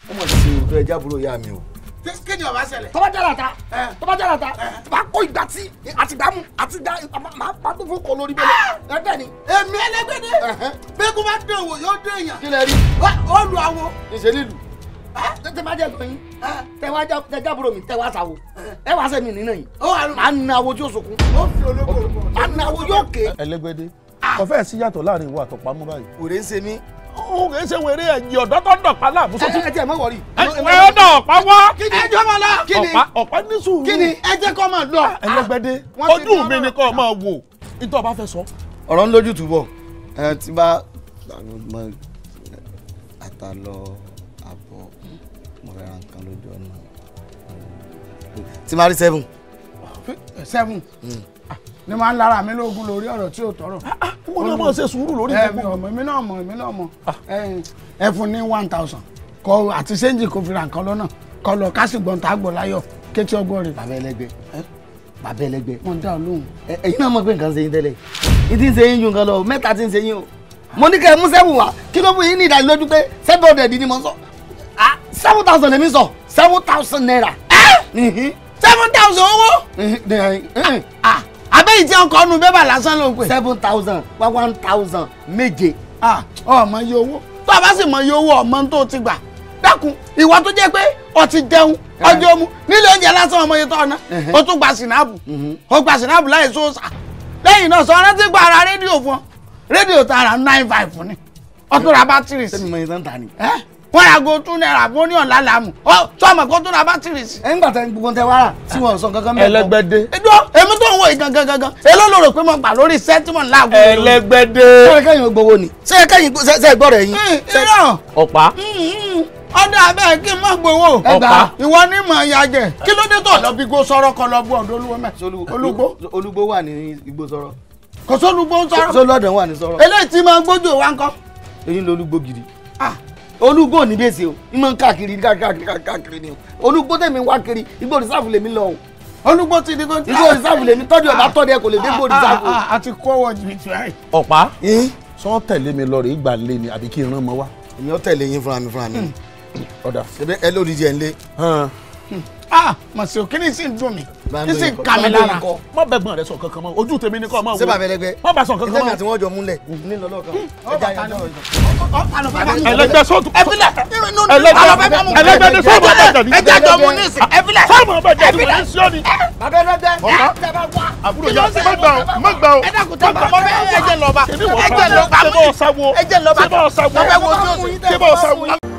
ọmọ ti ṣe òótọ́ ẹja àbúrò ìyá mi o. kí ni ó bá ṣẹlẹ̀. tọ́ba jára ta tọ́ba jára ta máa kó ìgbà tí àti ìdààmú àti ìdá máa pa tó fún kọ lórí bẹ́ẹ̀ ẹgbẹ́ ni. èmi ẹlẹgbẹdẹ bẹẹkú bá dán wò yóò dán èèyàn. kí lẹ rí. ó lu àwo. ìṣe nílùú. tẹ máa jẹ lóyún tẹ wá já tẹ jábúrò mi tẹ wá sáwo ẹ wá sẹ́mi nínú yìí. ó wà lóko. máa na awo tí ó sọkún. ó fi olóko olóko. máa na awo yóò ké. ẹlẹgbẹdẹ kò fẹ́ sí yàtọ̀ láàrin ìwọ àtọ̀pamọ́ báyìí. òrè ń ṣe mí. ó kì í ṣe wèrè ẹ̀yìn ọ̀dọ́ tó ń dọ̀pá láàmú sọ́tún. ẹ tiẹ̀ mọ̀ wọ̀rí. ẹ ẹ dọ̀pá wá. kí ni ẹjọ́ máa lọ. kí ni ọ̀pá ọ̀pá ní sùúrù. kí ni ẹ jẹ́ kó máa lọ. ẹlẹgbẹdẹ Wọ́n ti ojú dán mi ni ọ̀rọ̀. kò máa wò nítorí ọba fẹ́ sọ. ọ̀rọ̀ ń lójú túbọ̀ ẹ ti bá mọ àtàlọ àbọ̀ mo fẹ́ ra nǹkan lójú ọ̀nà tí máa rí seven. seven ni máa ń lára mi lóògùn lórí ọ̀rọ̀ tí ò tọrọ. mo náà máa ṣe sùúrù lórí ẹ mi gbogbo. ò mọ̀ èmi náà mọ̀ èmi náà mọ̀ ẹ ẹ fún ní one thousand kọ àti sẹ́ńjì kò fi ra nǹkan lọ́nà kọ lọ kásì gbọ̀n tá a gbọ̀ láyọ̀ kétí ọgbọ́n rẹ̀. bàbá ẹlẹgbẹ́ bàbá ẹlẹgbẹ́ wọ́n dá ọ lóhùn. ẹ- ẹ̀yin náà mọ̀ pé nǹkan ń ṣe yín tẹ́lẹ̀ yín ti ń ṣe yín ju nǹkan lọ mẹ́ta ti ń ṣe yín o mo ní kẹ́ ẹ mú seven wá kí ló fún yín ní ìdánilójú pé seven hundred ni mo sọ ah seven thousand lèmi sọ seven thousand naira. seven thousand owó. abẹ́yìí tí ọkọ̀ ọ̀nù bẹ́bà lásán ló ń pè. seven thousand wá one thousand méje. ọmọ iye owó tó a bá sì mọ iye owó ọmọ tó ti gbà dákun ìwọ tó jẹ́ pé o ti jẹun ọjọ́ mu nílé oúnjẹ lásán ọmọ iye tó ọ̀nà o tún gba sinapu o gba sinapu láì sóòsà lẹ́yìn náà sọ rántí gba ara rédíò fún ọ rédíò tààrà nine five ni o tún ra bátìrì sí. sẹ́mi mọ ìtàn tà ní. wọ́n ra go two naira fún ní ọ̀la làmù ọ sọ́mọ̀ kó tún ra bátìrì sí. ẹ ń gbà tẹ gbogbo tẹ wá rà tí wọn sọ kankan mẹ́kọ̀ọ́. ẹlẹgbẹdẹ. ẹdúró èmi tó ń wo ìgangan gangan èló ló rò pé mo gbà lórí sẹ́tìmọ̀ láàgùn. ẹlẹgbẹdẹ. ṣé kẹ́yìn gbowó ni ṣé kẹ́yìn ṣe gbọ́ rẹ̀ yín. irọ́ ọ̀pá. ọdọ abẹ́ kí n má gbowó. Ọ̀pá. ìwọ ní mọ̀ ya jẹ kí ló dé tó lọ bí gbó sọ̀rọ̀ kọ lọ bú ọ̀dọ̀ olúwo mẹ́. olúgbó olúgbó wà ní igbó sọ̀rọ̀. kò sólúgbó ń sọ̀rọ̀. sólọ́dọ̀ wà ní sọ̀rọ̀. eléyìí tí máa gbójú wa ń kọ́. èyí ló olúgbó gidi. olúgbó ò ní bèsè o ìmọ̀ ń káàkiri káàkiri káàkiri ni o olúgbó tẹ̀mí wá kiri igbó rìsáàfù lèmi lọ o. olúgbó ti di kó. igbó rìsáàfù lèmi tọ́jú ọ̀bá tọ́jú ẹ kò lè dé igbó rìsáàfù. a ti kó ọwọ́ jìbìtì báyìí. ọ̀pá. sọ tẹ̀lé mi lọ rè é gbà lé ni àbí kí n rán mọ wá. èmi ò tẹ̀lé yín fúnra mi fúnra mi. ọ̀dà. ṣebí ẹ lórí jẹ ń lé. ah màsí o kíni sì ń dùn mí Bá ń kí lo sì ń ikọ̀- ká mi bá ń lo lára. ikọ̀. má bẹ̀gbọ́n rẹ sọ kankan mọ́ ojú tèmi ni kò máa wò. ṣé bàbá ẹlẹgbẹ́. má bá sọ kankan ìtẹ́mi mọ́. àti wọ́n jọ múlẹ̀ ní lọ́lọ́kan. ẹlẹgbẹ́ sọ́ọ̀tù. ẹfilẹ ẹlẹgbẹ́ ẹlẹgbẹ́ ni sọ́ọ̀mù ọ̀bẹ̀jẹ̀ ni. ẹjẹ jọ mu ní ìsìn ẹfilẹ. sọ́ọ̀mù ọ̀bẹ̀jẹ̀ ni wọ́n ti sí ọ́ ni. bàbá ẹlẹgbẹ́. àbúrò yà má gbà ó má gbà ó. ẹ dákun tó bá ọbẹ ẹjẹ lọba ṣebí wọ́n ẹjẹ lọba ṣe bọ́ ọ̀sáwó. ẹjẹ lọba ṣe bọ́ ọ̀sáwó. ọbẹ wo tí o sì. ṣe bọ́ ọ̀sáwó.